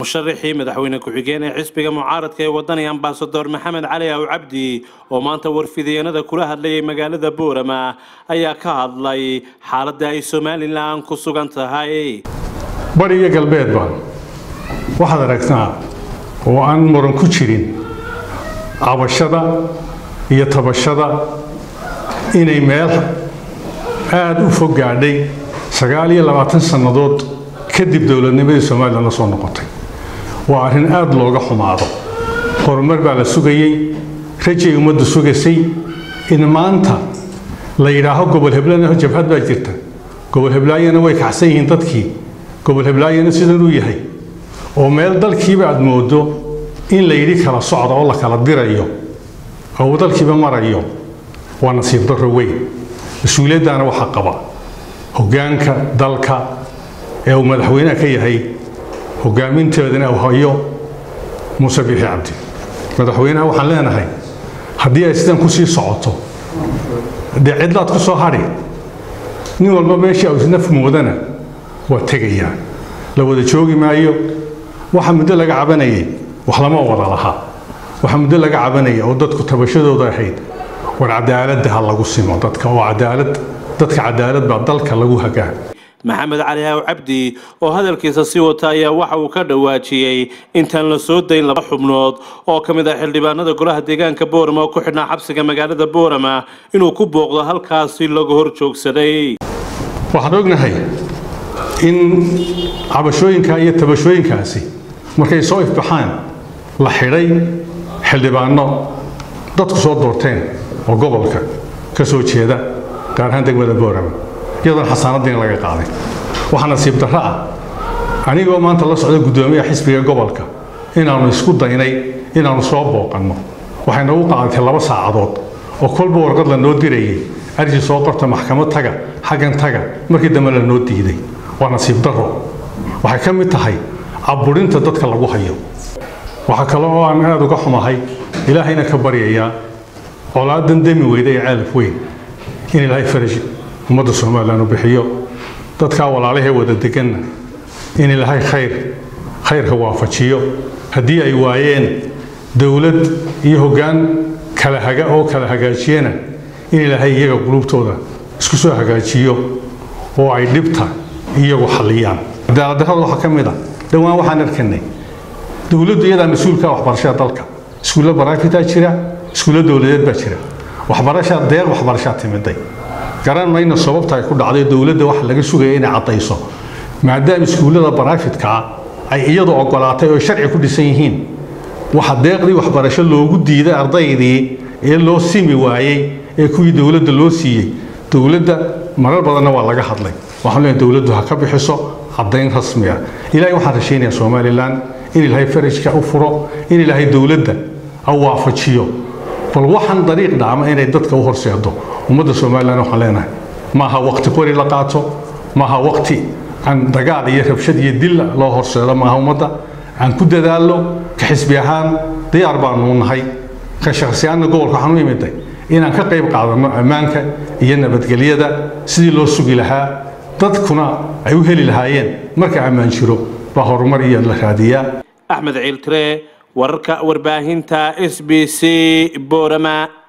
musharaxii madaxweyne ku-xigeen ee xisbiga mucaaradka ee wadani ambasador maxamed cali aw cabdi oo maanta warfideenada kula hadlayay magaalada boorama ayaa ka hadlay xaaladda ay somalilan ku sugan tahay bari iyo galbeedba waxaad aragtaa oo aan muran ku jirin cabashada iyo tabashada inay meel aada u fog gaadhay sagaal iyo labaatan sannadood kadib dowladnimadii somalilan la soo noqotay waa arrin aada looga xumaado horumar baa la sugayey rajay ummaddu sugaysay in maanta la yidhaaho gobol heblana jabhad baa jirta gobol heblaayana way kacsan yihiin dadkii gobol heblaayana sidan uu yahay oo meel dalkiiba aad moodo in la yidhi kala socda oo la kala dirayo oo uu dalkiiba marayo waa nasiib darro weyn mas-uuliyaddaana waxaa qaba hoggaanka dalka ee uu madaxweynaha ka yahay hoggaaminteedana uu hayo muuse biixi cabdi madaxweynaha waxaan leenahay haddii ay sidan ku sii socoto dee cidlaad ku soo hadhi nin walba meeshii uu isnaf moodana waa tegayaa la wada joogi maayo waxa muddo laga cabanayay wax lama wada lahaa waxa muddo laga cabanaya oo dadku tabashadooda ahayd war cadaaladda ha lagu simo dadka oo cadaalad dadka cadaalad baa dalka lagu hagaa maxamed cali haw cabdi oo hadalkiisa sii wata ayaa waxa uu ka dhawaajiyey intaan la soo dayn laba xubnood oo ka mid ah xildhibaanada golaha deegaanka boorama oo ku xidhnaa xabsiga magaalada boorama inuu ku booqdo halkaasi laga hor joogsaday waxaan ognahay in cabashooyinka iyo tabashooyinkaasi markay soo ifbaxaan la xidhay xildhibaano dadku soo doorteen oo gobolka ka soo jeeda gaar ahaan degmada boorama iyadoon xasaanadiina laga qaaday waxaa nasiib darro ah anigoo maanta la socda guddoomiyaha xisbiga gobolka inaannu isku daynay inaannu soo booqanno waxay noogu qaadatay laba saacadood oo kolba warqad la noo dirayay arji soo qorta maxkamad taga xaggan taga markii dambe la noo diiday waa nasiib darro waxay ka mid tahay cabburinta dadka lagu hayo waxaa kale oo aan aada uga xumahay ilaahayna ka baryayaa colaadan demi weyda ee ceelaf weyn in ilaahay faraj ummadda somalilan u bixiyo dadkaa walaalahee wada deganna in ilaahay khayr khayrka waafajiyo haddii ay waayeen dowlad iyo hoggaan kala haga oo kala hagaajiyana in ilaahay iyaga qulubtooda isku soo hagaajiyo oo ay dhibta iyagu xalliyaan cadaaladdarrada waxaa ka mid a dhowaan waxaan arkanay dowladdu iyadaa mas-uulka waxbarashada dalka iskuulla baraafitaa jira iskuulla dowladeed baa jira waxbarashaa deeq waxbarashaa timiday garan mayno sababta ay ku dhacday dowladda waxa laga sugaya inay caddayso maadaama iskuullada baraafidkaa ay iyadu ogolaatay oo sharci ku dhisan yihiin waxa deeqdii waxbarasho loogu diiday ardaydii ee loo simi waayey ee kuwii dowladda loo siiyey dowladda marar badanna waa laga hadlay waxaan leeyahay dowladdu ha ka bixiso caddayn rasmi ah ilaahay waxaan rashaynayaa somalilan in ilaahay farajka u furo in ilaahay dowladda au waafajiyo bal waxaan dariiq dhacma inay dadka u horseedo ummadda somalilan waxaan leenahay maaha waqti qori la qaato maaha waqti aan dagaal iyo rabshad iyo dil loo horseedo maaha ummadda aan ku dadaallo ka xisbi ahaan diyaar baanu nahay ka shakhsiyaanna gobolka waxaan u imiday inaan ka qayb qaadanno ammaanka iyo nabadgelyada sidii loo sugi lahaa dadkuna ay u heli lahaayeen marka ammaan jiro baa horumar iyo la raadiyaa axmed ciiltire wararka warbaahinta s b c boorama